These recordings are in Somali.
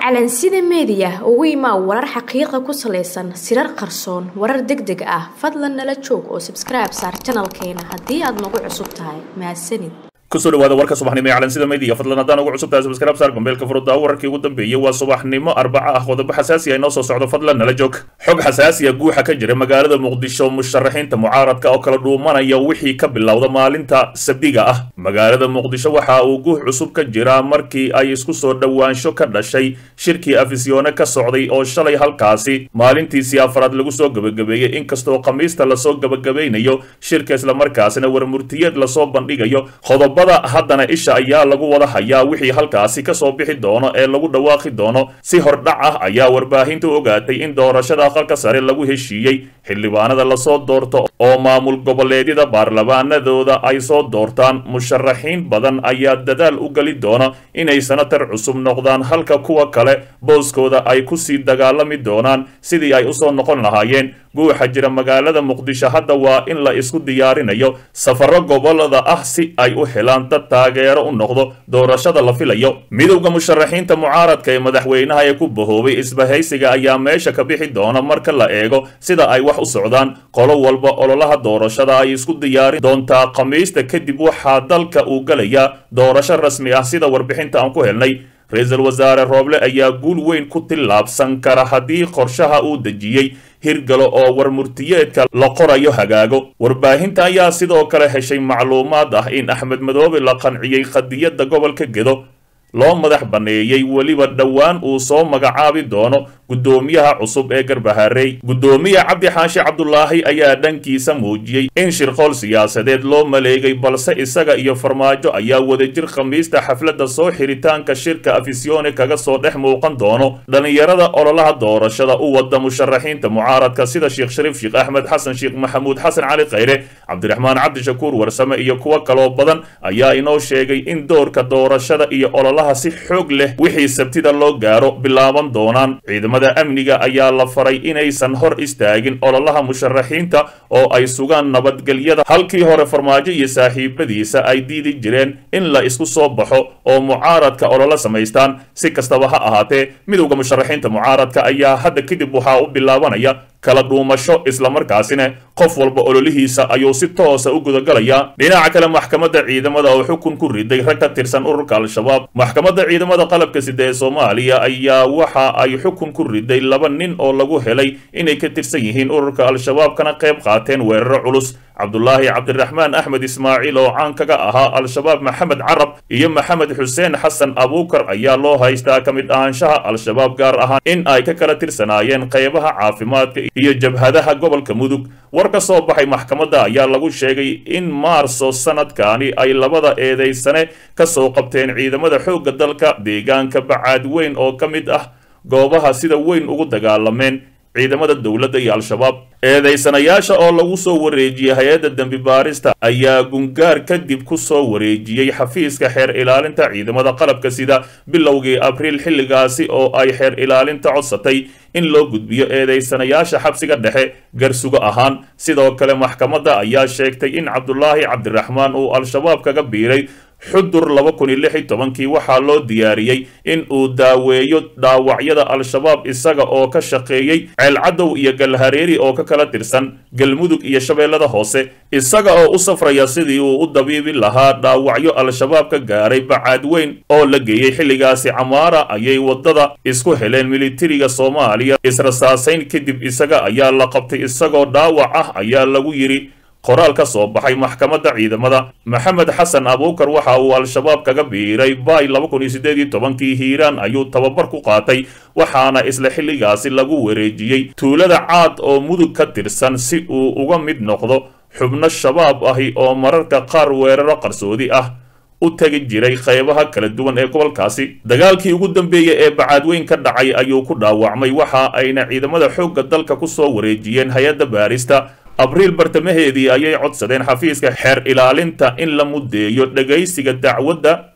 calansida meediya ugu imaa warar xaqiiqa ku salaysan sirar qarsoon warar deg deg ah fadlan nala joog oo sabskribe saar janalkeena haddii aad nagu cusub tahay mahadsanid kusoo dhawaada warka subaxnimo ee calansida media fadlan haddaan ugu cusub tahay subscribe saar gombeelka furudda wararkii ugu dambeeyey waa subaxnimo arbaca ah qodobo xasaasi ah inoo soo socdo fadlan nala joog xog xasaasi ah guuxa ka jira magaalada muqdisho musharaxiinta mucaaradka oo kala dhuumanaya wixii ka bilowda maalinta sabdiga ah magaalada muqdisho waxa uu guux cusub ka jiraa markii ay isku soo dhowaansho ka dhashay shirkii afisyoone ka socday oo shalay halkaasi maalintiisii afraad lagu soo gebagabeeyey inkastoo khamiista lasoo gebagabaynayo shirka islamarkaasina warmurtiyeed lasoo bandhigayo qodobada haddana isha ayaa lagu wada hayaa wixii halkaasi kasoo bixi doono ee lagu dhawaaqi doono si hordhac ah ayaa warbaahintu ogaatay in doorashada aqalka sare lagu heshiiyey xildhibaanada lasoo doorto oo maamul goboleedyada baarlamaanadooda ay soo doortaan musharaxiin badan ayaa dadaal u geli doona inay sanatar cusub noqdaan halka kuwa kale booskooda ay kusii dagaalami doonaan sidii ay usoo noqon lahaayeen guuxa jira magaalada muqdisho hadda waa in la isku diyaarinayo safaro gobolada ah si ay u helaan dad taageero u noqdo doorashada la filayo midowda musharaxiinta mucaaradka ee madaxweynaha ee ku bahoobay isbahaysiga ayaa meesha ka bixi doona marka la eego sida ay wax u socdaan qolo walba ololaha doorashada ay isku diyaarin doontaa khamiista kadib waxaa dalka uu galayaa doorasho rasmi ah sida warbixinta aan ku helnay ra-iisul wasaare rooble ayaa guul weyn ku tillaabsan kara haddii qorshaha uu dejiyey hirgalo oo warmurtiyeedka la qorayo hagaago warbaahinta ayaa sidoo kale heshay macluumaad ah in axmed madoobe la qanciyey qadiyadda gobolka gedo loo madax banneeyey weliba dhowaan uu soo magacaabi doono guddoomiyaha cusub ee garbaharey guddoomiye cabdi xaashi cabdulaahi ayaa dhankiisa muujiyey in shirqool siyaasadeed loo maleegay balse isaga iyo farmaajo ayaa wadajir khamiista xafladda soo xiritaanka shirka afisyoone kaga soo dhex muuqan doono dhallinyarada ololaha doorashada u wada musharaxiinta mucaaradka sida sheekh shariif sheekh axmed xasan sheekh maxamuud xasan cali khayre cabdiraxmaan cabdishakuur warsame iyo kuwo kaloo badan ayaa inoo sheegay in doorka doorashada iyo ololaha si xoog leh wixii sabtida loo gaaro bilaaban doonaan ciidamada amniga ayaa la faray inaysan hor istaagin ololaha musharaxiinta oo ay sugaan nabadgelyada halkii hore farmaajo iyo saaxiibadiisa ay diidi jireen in la isku soo baxo oo mucaaradka ololo samaystaan si kastaba ha ahaatee midowda musharaxiinta mucaaradka ayaa hadda kadib waxaa u bilaabanaya kala dhuumasho islamarkaasina qof walba ololihiisa ayuu si toosa u gudagalayaa dhinaca kale maxkamadda ciidamada oo xukun ku riday rag ka tirsan ururka al-shabaab maxkamadda ciidamada qalabka sida ee soomaaliya ayaa waxa ay xukun ku riday laba nin oo lagu helay inay ka tirsan yihiin ururka al-shabaab kana qayb qaateen weeraro culus cabdulaahi cabdiraxmaan axmed ismaaciil oo caan kaga ahaa al-shabaab maxamed carab iyo maxamed xuseen xasan abuukar ayaa loo haystaa ka mid ahaanshaha al-shabaab gaar ahaan in ay ka kala tirsanaayeen qaybaha caafimaadka iyo jabhadaha gobolka mudug war ka soo baxay maxkamadda ayaa lagu sheegay in maarso sanadkaani ay labada eedaysane ka soo qabteen ciidamada xoogga dalka deegaanka bacaad weyn oo ka mid ah goobaha sida weyn ugu dagaalameen ciidamada dowladda iyo al-shabaab eedaysanayaasha oo lagu soo wareejiyey hay-adda dembi baarista ayaa gungaar kadib ku soo wareejiyey xafiiska xeer ilaalinta ciidamada qalabka sida bilowgii abriil xilligaasi oo ay xeer ilaalinta codsatay in loo gudbiyo eedaysanayaasha xabsiga dhexe garsugo ahaan sidoo kale maxkamadda ayaa sheegtay in cabdulaahi cabdiraxmaan uu al-shabaab kaga biiray xudur laba kun iyo lix iyo tobankii waxaa loo diyaariyey in uu daaweeyo dhaawacyada al-shabaab isaga oo ka shaqeeyey ceelcadow iyo galhareeri oo ka kala tirsan galmudug iyo shabeellada hoose isaga oo u safraya sidii uu u dabiibi lahaa dhaawacyo al-shabaab ka gaaray bacaad weyn oo la geeyey xilligaasi camaara ayay waddada isku heleen militariga soomaaliya israsaasayn kadib isaga ayaa la qabtay isagoo dhaawac ah ayaa lagu yidhi qoraal ka soo baxay maxkamadda ciidamada maxamed xasan abuukar waxa uu al-shabaab kaga biiray bay laba kun iyo siddeed iyo tobankii hiiraan ayuu tababar ku qaatay waxaana isla xilligaasi lagu wareejiyey tuulada caad oo mudug ka tirsan si uu uga mid noqdo xubno shabaab ahi oo mararka qaar weeraro qarsoodi ah u tegi jiray qaybaha kala duwan ee gobolkaasi dagaalkii ugu dambeeyey ee bacaadweyn ka dhacay ayuu ku dhaawacmay waxa ayna ciidamada xoogga dalka ku soo wareejiyeen hay-adda baarista abriil bartamaheedii ayay codsadeen xafiiska xeer ilaalinta in la muddeeyo dhegaysiga dacwadda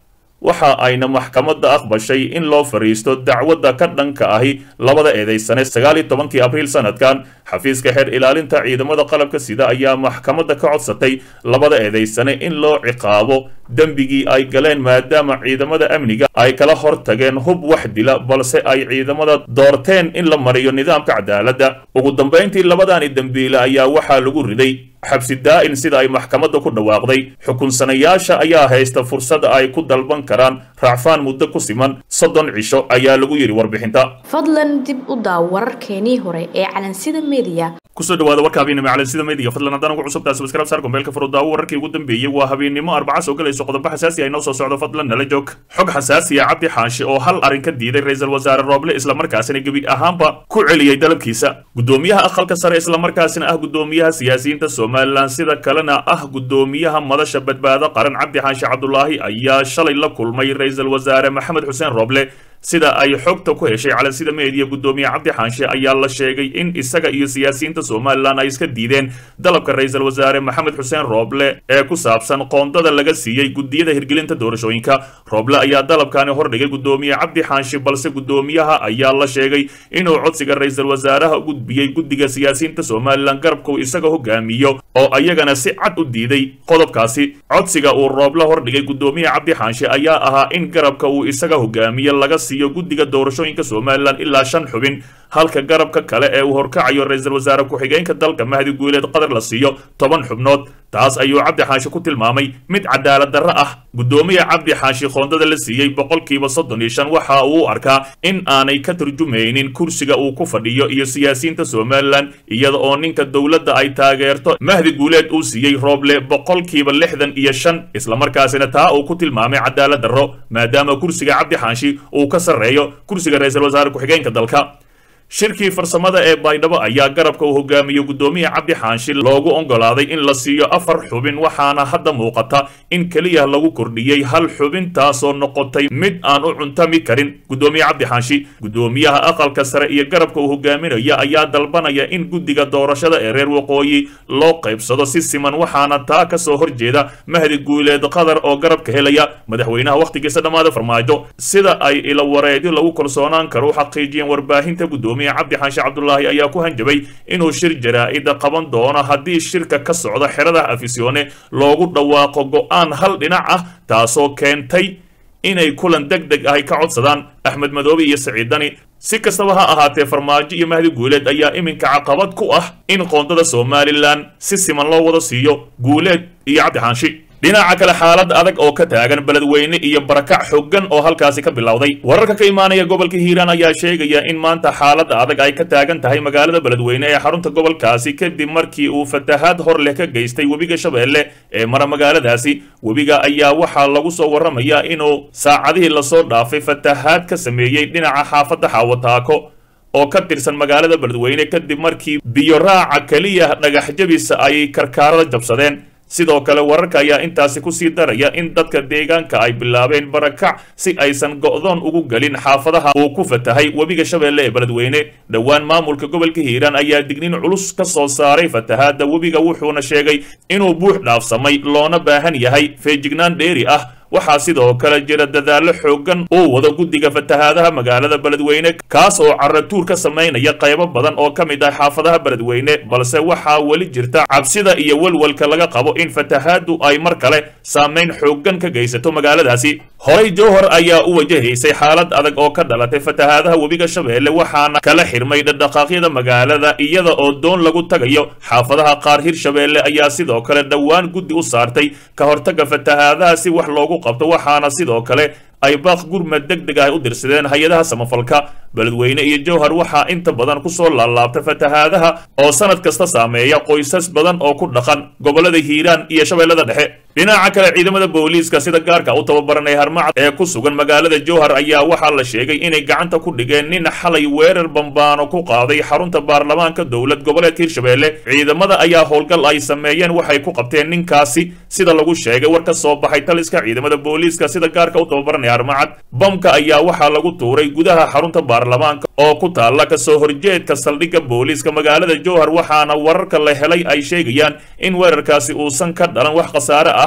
waxa ayna maxkamadda aqbashay in loo fariisto dacwadda ka dhanka ahi labada eedaysane sagaal iyo tobankii abriil sanadkan xafiiska xeer ilaalinta ciidamada qalabka sida ayaa maxkamadda ka codsatay labada eedaysane in loo ciqaabo dembigii ay galeen maadaama ciidamada amniga ay kala hor tageen hub wax dila balse ay ciidamada doorteen in la mariyo nidaamka cadaaladda ugu dambayntii labadaani dembiile ayaa waxaa lagu riday xabsi daa'in sida ay maxkamadda ku dhawaaqday xukunsanayaasha ayaa haysta fursad ay ku dalban karaan raacfaan muddo ku siman soddon cisho ayaa lagu yidhi warbixinta fadlan dib u daaw wararkeenii hore ee calansida media kusoo dhawaada warka habeennimo calansida media fadlan haddaan ugu cusubtahay subscribe saar gombeelka furudaawo wararkii ugu dambeeyey waa habeennimo arbaca soo galayso qodobo xasaasi ay noo soo socdo fadlan nala joog xog xasaasiya cabdi xaashi oo hal arrin ka diiday ra-iisul wasaare rooble islamarkaasina gebi ahaanba ku celiyey dalabkiisa gudoomiyaha aqalka sare islamarkaasina ah gudoomiyaha siyaasiyiinta somalilan sida kalena ah gudoomiyaha madasha badbaado qaran cabdi xaashi cabdulaahi ayaa shalay la kulmay ra-iisul wasaare maxamed xuseen rooble sida ay xogta ku heshay calansida meediya gudoomiye cabdi xaanshe ayaa la sheegay in isaga iyo siyaasiyiinta somalilan ay iska diideen dalabka ra-iisul wasaare maxamed xuseen rooble ee ku saabsan qoondada laga siiyey gudiyada hirgelinta doorashooyinka rooble ayaa dalabkani hordhigay gudoomiye cabdi xaanshe balse gudoomiyaha ayaa la sheegay inuu codsiga ra-iisul wasaaraha u gudbiyey guddiga siyaasiyiinta somalilan garabka uu isaga hogaamiyo oo ayagana si cad u diiday qodobkaasi codsiga uu rooble hordhigay gudoomiye cabdi xaanshe ayaa ahaa in garabka uu isaga hogaamiyo laga guddiga doorashooyinka somalilan ilaa shan xubin halka garabka kale ee uu horkacayo ra-iisul wasaare ku-xigeenka dalka mahdi guuleed qadar la siiyo toban xubnood taas ayuu cabdi xaashi ku tilmaamay mid cadaalad darro ah gudoomiya cabdi xaashi qoondada la siiyey boqolkiiba soddon iyo shan waxa uu u arkaa in aanay ka turjumaynin kursiga uu ku fadhiyo iyo siyaasiyiinta somalilan iyada oo ninka dowladda ay taageerto mahdi guuleed uu siiyey rooble boqolkiiba lixdan iyo shan islamarkaasina taa uu ku tilmaamay cadaalad darro maadaama kursiga cabdi xaashi uu ka sarreeyo kursiga ra-iisul wasaare ku-xigeenka dalka shirkii farsamada ee baydhabo ayaa garabka uu hogaamiyo gudoomiye cabdi xaanshi loogu oggolaaday in la siiyo afar xubin waxaana hadda muuqata in keliya lagu kordhiyey hal xubin taasoo noqotay mid aan u cuntami karin gudoomiye cabdi xaanshi gudoomiyaha aqalka sare iyo garabka uu hogaaminaya ayaa dalbanaya in guddiga doorashada ee reer waqooyi loo qaybsado si siman waxaana taa ka soo horjeeda mahdi guuleed qadar oo garabka helaya madaxweynaha wakhtigiisa dhammaada farmaajo sida ay ila wareedyo lagu kalsoonaan karo u xaqiijiyeen warbaahinta gudoomiya cabdi xaashi cabdulaahi ayaa ku hanjabay inuu shir jaraa'ida qaban doono haddii shirka ka socda xerada afisyoone loogu dhawaaqo go'aan hal dhinac ah taasoo keentay inay kulan deg deg ahy ka codsadaan axmed madoobe iyo saciid dani si kastaba ha ahaatee farmaajo iyo mahdi guuleed ayaa iminka caqabad ku ah in qoondada somalilan si siman loo wada siiyo guuleed iyo cabdi xaanshi dhinaca kale xaalad adag oo ka taagan beledweyne iyo barakac xooggan oo halkaasi ka bilowday wararka ka imaanaya gobolka hiiraan ayaa sheegaya in maanta xaalada adag ay ka taagan tahay magaalada beledweyne ee xarunta gobolkaasi kadib markii uu fatahaad hor leh ka geystay webiga shabeelle ee mara magaaladaasi webiga ayaa waxaa lagu soo warramayaa inuu saacadihii lasoo dhaafay fatahaad ka sameeyey dhinaca xaafadda xaawataako oo ka tirsan magaalada beledweyne kadib markii biyo raaca keliya dhagax jabisa ay karkaarada jabsadeen sidoo kale wararka ayaa intaasi kusii daraya in dadka deegaanka ay bilaabeen barakac si aysan go'doon ugu gelin xaafadaha uu ku fatahay webiga shabeelle ee beledweyne dhowaan maamulka gobolka hiiraan ayaa dignin culus ka soo saaray fatahaadda webiga wuxuuna sheegay inuu buux dhaafsamay loona baahan yahay feejignaan dheeri ah waxaa sidoo kale jira dadaallo xooggan uu wado guddiga fatahaadaha magaalada beledweyne kaas oo caratuur ka samaynaya qaybo badan oo ka mid ah xaafadaha beledweyne balse waxaa weli jirta cabsida iyo welwelka laga qabo in fatahaaddu ay mar kale saamayn xooggan ka geysato magaaladaasi horey jowhar ayaa u wajahaysay xaalad adag oo ka dhalatay fatahaadaha webiga shabeelle waxaana kala xirmay dhadhaqaaqyada magaalada iyada oo doon lagu tagayo xaafadaha qaar hirshabeelle ayaa sidoo kale dhowaan guddi u saartay ka hortagga fatahaadaha si wax loogu qabto waxaana sidoo kale ay baaq gurmad deg deg ah u dirsadeen hay-adaha samafalka beledweyne iyo jowhar waxaa inta badan kusoo laalaabta fatahaadaha oo sanad kasta saameeya qoysas badan oo ku dhaqan gobollada hiiraan iyo shabeellada dhexe dhinaca kale ciidamada booliiska sida gaarka u tababaranay harmacad ee ku sugan magaalada jowhar ayaa waxaa la sheegay inay gacanta ku dhigeen nin xalay weerar bambaano ku qaaday xarunta baarlamaanka dowlad goboleedka hirshabeelle ciidamada ayaa howlgal ay sameeyeen waxay ku qabteen ninkaasi sida lagu sheegay war ka soo baxay taliska ciidamada booliiska sida gaarka u tababaranay harmacad bamka ayaa waxaa lagu tuuray gudaha xarunta baarlamaanka oo ku taalla kasoo horjeedka saldhigga booliiska magaalada jowhar waxaana wararka la helay ay sheegayaan in weerarkaasi uusan ka dhalan wax khasaare ah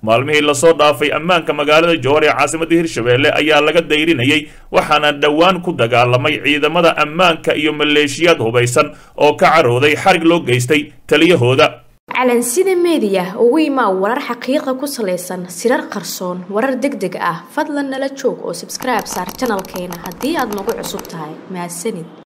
maalmihii lasoo dhaafay ammaanka magaalada jowhar ee caasimadda hirshabeelle ayaa laga dayrinayay waxaana dhowaan ku dagaalamay ciidamada ammaanka iyo maleeshiyaad hubaysan oo ka carooday xarig loo geystay taliyahooda calansida meediya ugu imaa warar xaqiiqa ku salaysan sirar qarsoon warar deg deg ah fadlan nala joog oo sabskribe saar janalkeena haddii aad nagu cusub tahay mahadsanid